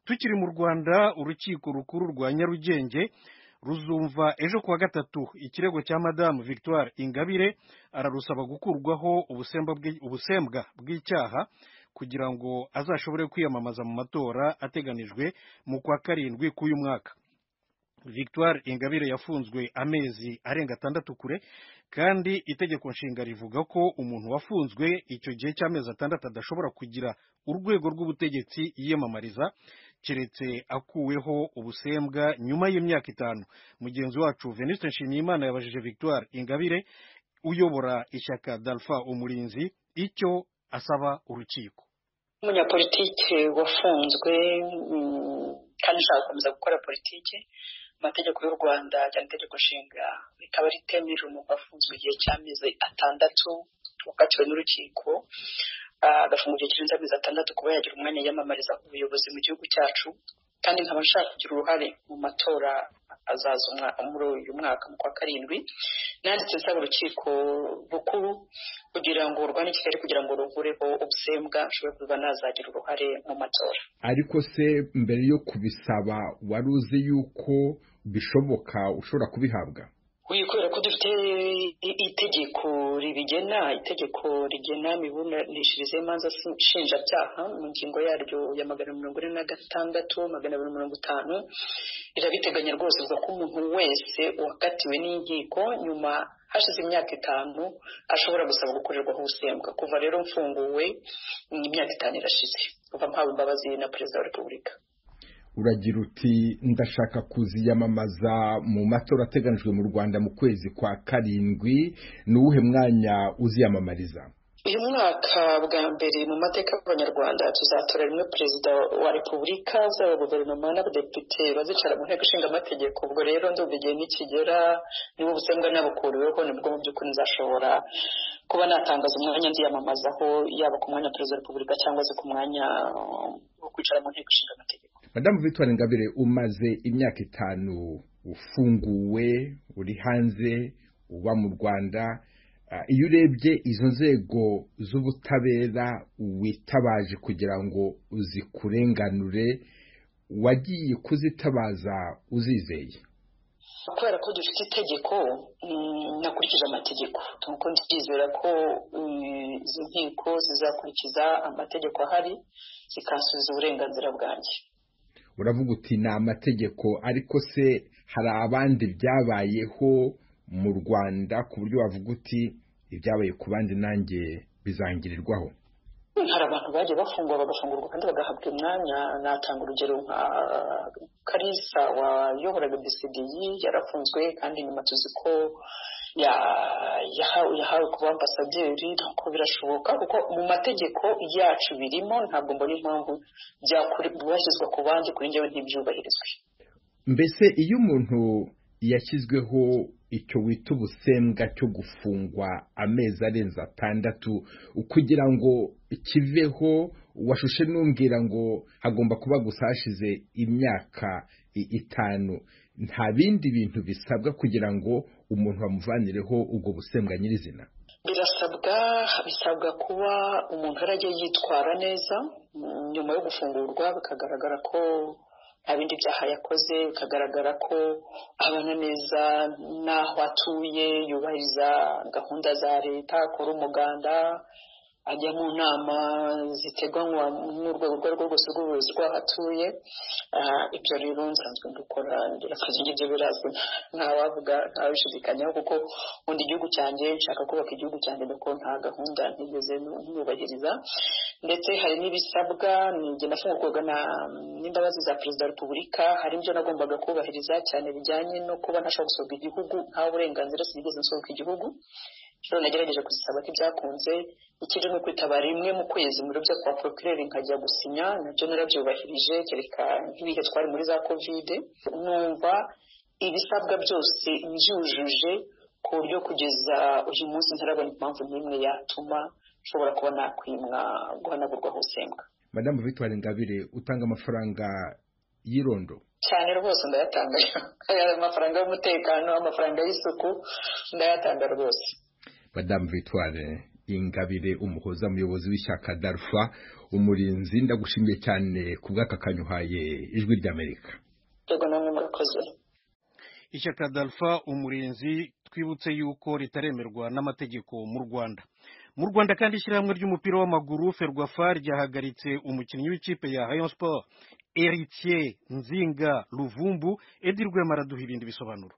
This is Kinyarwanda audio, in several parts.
tukiri mu rwanda urukiko rukuru rwa nyarugenge ruzumva ejo kuwa gatatu ikirego cya madamu victoire ingabire ararusaba gukurwaho ubusembwa bw'i- ubusembwa bw'icyaha kugira ngo azashobore kwiyamamaza mu matora ateganijwe mu kwa karindwi k'uyu mwaka victoire ingabire yafunzwe amezi arenga atandatu kure kandi itegeko nshinga rivuga ko umuntu wafunzwe icyo gihe cy'amezi atandatu adashobora kugira urwego rw'ubutegetsi yiyamamariza keretse akuweho ubusembwa nyuma y'imyaka itanu mugenzi wacu venuste nshimiyimana yabajije victoire ingabire uyobora ishyaka dalfa umurinzi icyo asaba urukiko umunyapolitike wafunzwe mm, kandi ushaka gukomeza gukora politiki amategeko y'u rwanda cyane itegeko nshinga rikaba ritemerera umuntu wafunzwe igihe cy'amezi atandatu wakatiwe n'urukiko ah, agafungwa igihe kirenze amezi atandatu kuba yagira umwanya yiyamamariza ku buyobozi mu gihugu cyacu kandi nkaba nshaka kugira uruhare mu matora azaza umwa- muri uyu mwaka mu kwa karindwi nanditse nsaba urukiko rukuru kugira ngo urwa kigali kugira ngo rugureho ubusembwa ashobore kuba nazagira uruhare mu matora ariko se mbere yo kubisaba wari uzi yuko bishoboka ushobora kubihabwa Uyu kubera ko dufite i- itegeko ribigena itegeko rigena imiburanishirize y'imanza si- nshinjabyaha mu ngingo yaryo ya magana mirongo ine na gatandatu magana abiri mirongo itanu rirabiteganya rwose ivuga ko umuntu wese wakatiwe n'inkiko nyuma hashize imyaka itanu ashobora gusaba gukorerwaho ubusembwa kuva rero mfunguwe mm, imyaka itanu irashize kuva mpawe imbabazi na perezida wa repubulika uragira uti ndashaka kuziyamamaza mu matora ateganijwe mu rwanda mu kwezi kwa karindwi ni uwuhe mwanya uziyamamariza uyu mwaka bwa mbere mu mateka y'abanyarwanda tuzatora rimwe perezida wa repubulika zaba guverinoma n'abadepite bazicara mu nteko ishinga amategeko ubwo rero ndumva igihe nikigera niba ubusembwa nabukuriweho nibwo mu by'ukuri nzashobora kuba natangaza umwanya nziyamamazaho yaba ku mwanya wa perezida wa repubulika cyangwa se ku mwanya uh, wo kwicara mu nteko ishinga amategeko madamu victoire ngabire umaze imyaka itanu ufunguwe uri hanze uba mu rwanda Ah, iyo urebye izo nzego z'ubutabera witabaje kugira ngo uzikurenganure wagiye kuzitabaza uzizeye kubera ko dufite itegeko mm, nakurikije amategeko nuko ndizera ko mm, izi nkiko zizakurikiza amategeko ahari zikansubiza uburenganzira bwanjye uravuga uti ni amategeko ariko se hari abandi byabayeho mu rwanda ku buryo wavuga uti ibyabaye ku bandi nanjye bizangirirwaho Mm, hari abantu bagiye bafungwa bagafungurwa kandi bagahabwa umwanya natanga urugero nka karisa wayoboraga bcdi yarafunzwe kandi nyuma tuzi ko ya- yahawe yahawe kuba ambasaderi ntabwo birashoboka kuko mu mategeko yacu birimo ntabwo mbona impamvu byakuri- byashyizwe ku bandi kuri njyewe ntibyubahirizwe mbese iyo umuntu yashyizweho icyo wita ubusembwa cyo gufungwa amezi arenze atandatu kugira ngo kiveho washushe n'umbwira ngo hagomba kuba gusa hashize imyaka i- itanu nta bindi bintu bisabwa kugira ngo umuntu bamuvanireho ubwo busembwa nyirizina birasabwa bisabwa kuba umuntu yarajya yitwara neza mm, nyuma yo gufungurwa bikagaragara ko nta bindi byaha yakoze bikagaragara ko abana neza n'aho atuye yubahiriza gahunda za leta akora umuganda ajya mu nama ziteganywa n'urwego urwo ari rwo rwose rw'ubuyobozi rw'aho atuye Ah, ibyo rero nsanzwe mbikora akazi ngibyo birazwi ntawavuga ntawabishidikanyaho kuko nkunda igihugu cyanjye nshaka kubaka igihugu cyanjye nuko nta gahunda ntigeze nyubahiriza ndetse hari n'ibisabwa nijye nafungurwaga na- n'imbabazi za perezida wa repubulika hari ibyo nagombaga kubahiriza cyane bijyanye no kuba ntashobora gusohoka igihugu nta burenganzira sinigeze nsohoka igihugu rero nagerageje kuzisaba ko ibyakunze ikindi ni ukwitabara rimwe mu kwezi mu biro byo kwa porokireri nkajya gusinya nabyo narabyubahirije kereka nk'ibihe twari muri za kovide numva ibisabwa byose mbyujuje ku buryo kugeza uyu munsi ntarabona impamvu n'imwe yatuma nshobora kuba nakwimwa guhanagurwaho usembwa madamu victoire ngabire utanga amafaranga y'irondo cyane rwose ndayatanga amafaranga y'umutekano amafaranga y'isuku ndayatanga rwose madamu victoire ingabire umuhoza umuyobozi w'ishyaka darfa umurinzi ndagushimiye cyane ku bw'aka kanyu uhaye ijwi ry'amerika yego namwe murakoze ishyaka dalfa umurinzi twibutse yuko ritaremerwa n'amategeko mu rwanda mu rwanda kandi ishyirahamwe ry'umupira w'amaguru ferwafa ryahagaritse umukinnyi w'ikipe ya hayon sport eritier nzinga ruvumbu edi rwema araduha ibindi bisobanuro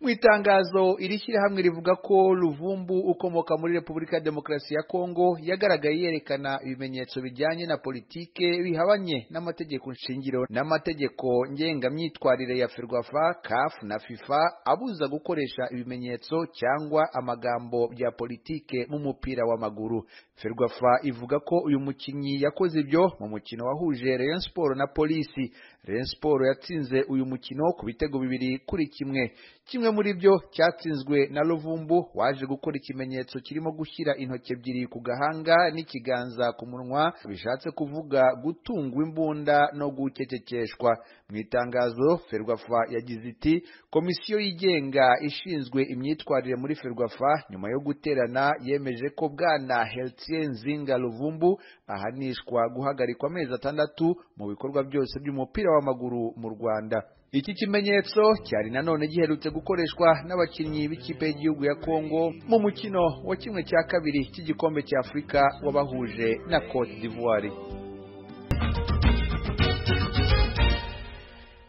mu itangazo iri shyirahamwe rivuga ko ruvumbu ukomoka muri repubulika ya demokarasi ya kongo yagaragaye yerekana ibimenyetso bijyanye na politike bihabanye n'amategeko shingiro n'amategeko ngengamyitwarire ya ferwafa kafu na fifa abuza gukoresha ibimenyetso cyangwa amagambo bya politike mu mupira w'amaguru ferwafa ivuga ko uyu mukinnyi yakoze ibyo mu mukino wahuje rayon siporo na polisi rayon siporo yatsinze uyu mukino ku bitego bibiri kuri kimwe kimwe muri byo cyatsinzwe na ruvumbu waje gukora ikimenyetso kirimo gushyira intoki ebyiri ku gahanga n'ikiganza ku munwa bishatse kuvuga gutungwa imbunda no gukekekeshwa mu itangazo ferwafa yagize iti komisiyo yigenga ishinzwe imyitwarire muri ferwafa nyuma yo guterana yemeje ko bwana heltien nzinga ruvumbu ahanishwa guhagarikwa amezi atandatu mu bikorwa byose by'umupira w'amaguru mu rwanda iki kimenyetso cyari nanone giherutse gukoreshwa n'abakinnyi b'ikipe y'igihugu ya kongo mu mukino wa kimwe cya kabiri cy'igikombe cya afurika wabahuje na cote d'ivoire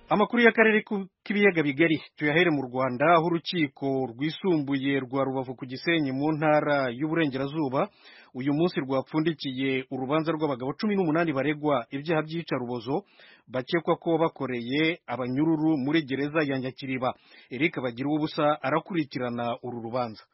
amakuru y'akarere k'ibiyaga bigari tuyahere mu rwanda aho urukiko rwisumbuye rwa rubavu ku gisenyi mu ntara y'uburengerazuba uyu munsi rwapfundikiye urubanza rw'abagabo cumi n'umunani baregwa ibyaha by'iyicarubozo bakekwa ko bakoreye abanyururu muri gereza ya nyakiriba erike bagira ubusa arakurikirana uru rubanza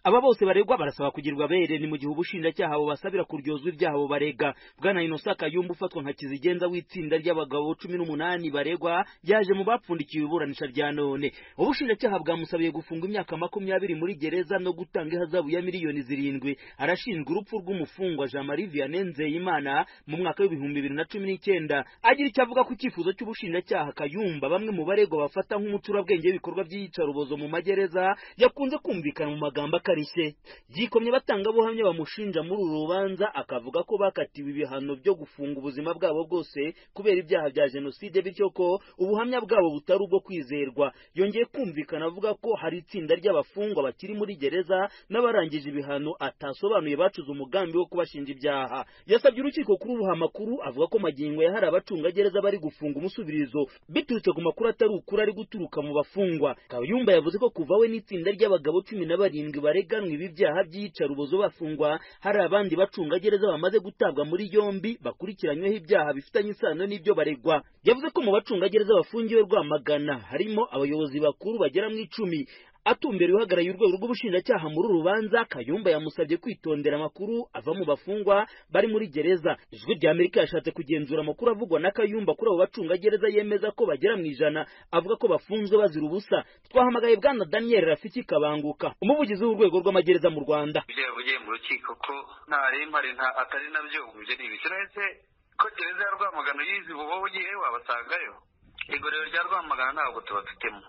aba bose baregwa barasaba kugirirwa bere ni mu gihe ubushinjacyaha bubasabira kuryozwa ibyaha bo barega bwana inosa kayumba ufatwa nka kizigenza w'itsinda ry'abagabo cumi n'umunani baregwa yaje mu bapfundikiwe iburanisha rya none ubushinjacyaha bwamusabiye gufunga imyaka makumyabiri muri gereza no gutanga ihazabu ya miliyoni zirindwi arashinjwa urupfu rw'umufungwa jean marie vianney nzeyimana mu mwaka w'ibihumbi bibiri na cumi n'icyenda agira icyo avuga ku icyifuzo cy'ubushinjacyaha kayumba bamwe mu baregwa bafata nk'umucurabwenge w'ibikorwa by'iyicarubozo mu magereza yakunze kumvikana mu magambo bakarishye yikomye batangabuhamya bamushinja muri uru rubanza akavuga ko bakatiwe ibihano byo gufunga ubuzima bwabo bwose kubera ibyaha bya jenoside bityo ko ubuhamya bwabo butari ubwo kwizerwa yongeye kumvikana avuga ko hari itsinda ry'abafungwa bakiri muri gereza n'abarangije ibihano atasobanuye bacuze umugambi wo kubashinja ibyaha yasabye urukiko kurubuha amakuru avuga ko magingo ya hari abacungagereza bari gufunga umusubirizo biturutse ku makuru atari ukuri ari guturuka mu bafungwa kayumba yavuze ko kuva we n'itsinda ry'abagabo cumi na barindwi bare bareganwe ibi byaha by'iyicarubozo bafungwa hari abandi bacungagereza bamaze gutabwa muri yombi bakurikiranyweho ibyaha bifitanye isano n'ibyo baregwa yavuze ko mu bacungagereza bafungiwe rwamagana harimo abayobozi bakuru bagera mu icumi atumbera uhagarariye urwego rw'ubushinjacyaha muri uru rubanza kayumba yamusabye kwitondera amakuru ava mu bafungwa bari muri gereza ijwi rya amerika yashatse kugenzura amakuru avugwa na kayumba kuri abo bacungagereza yemeza ko bagera mu ijana avuga ko bafunzwe bazira ubusa twahamagaye bwana daniel rafiki kabanguka umuvugizi w'urwego rw'amagereza mu rwanda ibyo yavugiye mu rukiko ko ntaremba atari nabyo ibyo ni ibikirahise ko gereza ya rwamagana yizi ubu wowe ugiye wabasangayo igorero rya rwamagana ntabwo tubafitemo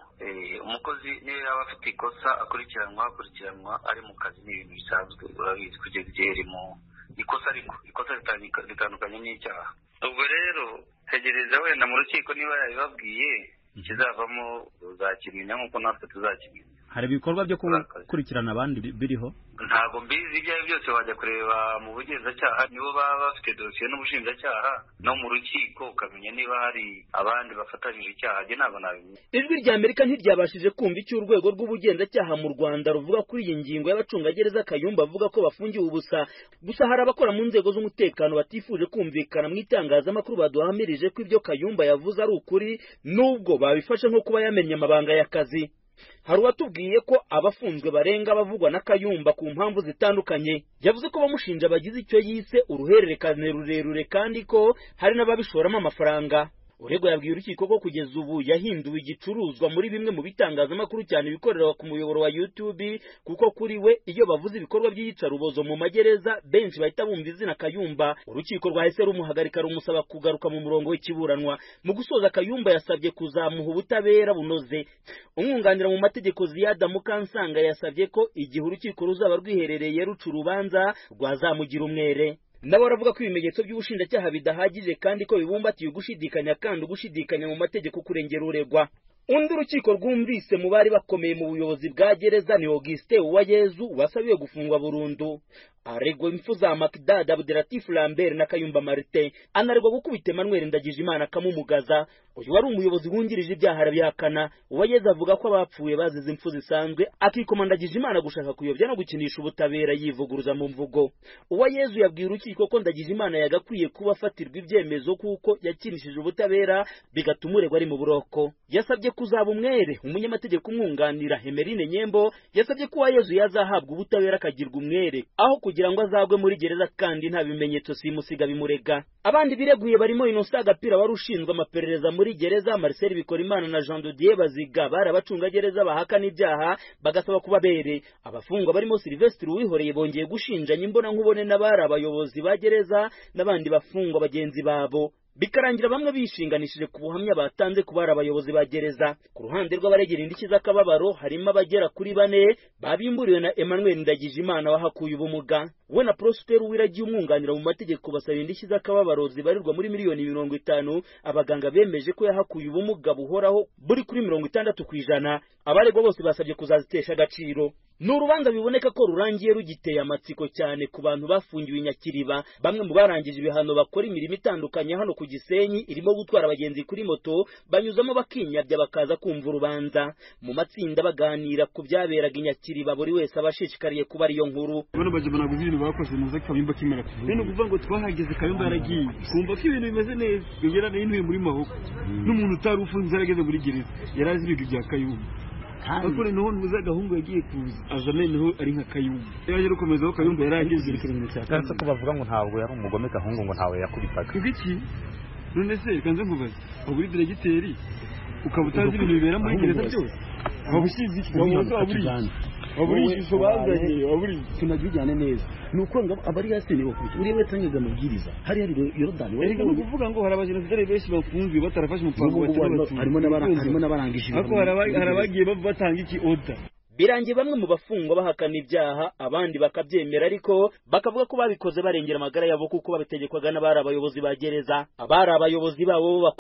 umukozi niba yaba afite ikosa akurikiranwa akurikiranwa ari mu kazi ni ibintu bisanzwe urabizi kugeza igihe riri mu ikosa ariko ikosa ritandukanye n'icyaha ubwo rero tegereza wenda mu rukiko niba yabibabwiye ikizavamo uzakimenya nk'uko natwe tuzakimenya hari ibikorwa byo gukurikirana abandi biriho ntabwo mbizi ibyo ari byo byose wajya kureba mu bugenzacyaha nibo baba bafite dosiye n'ubushinjacyaha no mu rukiko ukamenya niba hari abandi bafatanyije icyaha njye ntabwo nabimenya ijwi rya amerika ntiryabashije kumva icyo urwego rw'ubugenzacyaha mu rwanda ruvuga kuri iyi ngingo y'abacungagereza kayumba avuga ko bafungiwe ubusa gusa hari abakora mu nzego z'umutekano batifuje kumvikana mu itangazamakuru baduhamirije ko ibyo kayumba yavuze ari ukuri n'ubwo babifashe nko kuba yamenye amabanga y'akazi hari uwatubwiye ko abafunzwe barenga bavugwa na kayumba ku mpamvu zitandukanye yavuze ko bamushinja bagize icyo yise uruhererekane rurerure kandi ko hari n'ababishoramo amafaranga uregwa yabwiye urukiko ko kugeza ubu yahinduwe igicuruzwa muri bimwe mu bitangazamakuru cyane ibikorera ku muyoboro wa YouTube kuko kuri we iyo bavuze ibikorwa by'iyicarubozo mu magereza benshi bahita bumva izina Kayumba urukiko rwahise rumuhagarika rumusaba kugaruka mu murongo w'ikiburanwa mu gusoza Kayumba yasabye kuzamuha ubutabera bunoze umwunganira mu mategeko Ziyada Mukansanga yasabye ko igihe urukiko ruzaba rwiherereye ruca urubanza rwazamugira umwere nabo baravuga ko ibimenyetso by'ubushinjacyaha bidahagije kandi ko bibumbatiye ugushidikanya kandi ugushidikanya mu mategeko kurengera uregwa undi urukiko rwumvise mu bari bakomeye mu buyobozi bwa gereza ni Auguste Uwayezu wasabiwe gufungwa burundu aregwa impfu za Makdad Abdelatif Lambert na Kayumba Martin anaregwa gukubita Emmanuel Ndagijimana akamumugaza uyu wari umuyobozi wungirije ibyaha arabihakana Uwayezu avuga ko abapfuye bazize impfu zisanzwe akikoma Ndagijimana gushaka kuyobya no gukinisha ubutabera yivuguruza mu mvugo Uwayezu yabwiye urukiko ko Ndagijimana yagakwiye kuba afatirwa ibyemezo kuko yakinishije ubutabera bigatuma uregwa ari mu buroko yasabye kuzaba umwere umunyamategeko umwunganira Hemerine Nyembo yasabye ko Uwayezu yazahabwa ubutabera akagirwa umwere aho kugira ngo azagwe muri gereza kandi nta bimenyetso simusiga bimurega abandi bireguye barimo Innocent Agapira wari ushinzwe amaperereza muri gereza Marcel Bikorimana na Jean de Dieu Baziga bari abacungagereza bahakana ibyaha bagasaba kubabere abafungwa barimo Silvestre Uwihoreye bongeye gushinjanya imbonankubone n'abari abayobozi ba gereza n'abandi bafungwa bagenzi babo bikarangira bamwe bishinganishije ku buhamya batanze ku bari abayobozi ba gereza ku ruhande rw'abaregera indishyi z'akababaro harimo abagera kuri bane babimburiwe na Emmanuel Ndagijimana wahakuye ubumuga we na Prosper Uwiragiye umwunganira mu mategeko basaba indishyi z'akababaro zibarirwa muri miliyoni mirongo itanu abaganga bemeje ko yahakuye ubumuga buhoraho buri kuri mirongo itandatu ku ijana abaregwa bose basabye kuzazitesha agaciro ni urubanza biboneka ko rurangiye rugiteye amatsiko cyane ku bantu bafungiwe i nyakiriba bamwe mu barangije ibihano bakora imirimo itandukanye hano ku gisenyi irimo gutwara abagenzi kuri moto banyuzamo bakinyabya bakaza kumva urubanza mu matsinda baganira ku byaberaga i nyakiriba buri wese aba ashishikariye kuba ariyo nkuru bano baje banaguze ibintu bakoze neza kabimba kimera kuvuga ni ukuvuga ngo twahageze kabimba yaragiye twumva ko ibintu bimeze neza yera nayinuye muri maboko n'umuntu utari ufunze yarageze muri gereza yarazi ibintu bya kayumba ariko noneho ntuzi agahungu yagiye kuza aza noneho ari nka kayumba yaje gukomeza aho kayumba yari ageze ikirango cya kane ko bavuga ngo ntabwo yari umugome gahungu ngo ntawe yakubitaga iki none se reka nze nkubaze waba uri diregiteri ukaba utazi ibintu bibera muri gereza byose waba usize iki waba uri waba uri ishusho bazanye waba uri tunajyane neza ni uko ngo abari hasi ni bakurikiye uriya watangaga amabwiriza hariya ni yorodani reka ni ukuvuga ngo hari abajenosidari benshi bafunzwe batarafashe umupango harimo n'abarangije ariko hari abagiye batanga iki oda birangiye bamwe mu bafungwa bahakana ibyaha abandi bakabyemera ariko bakavuga ko babikoze barengera amagara yabo kuko babitegekwaga n'abari abayobozi ba gereza abari abayobozi babo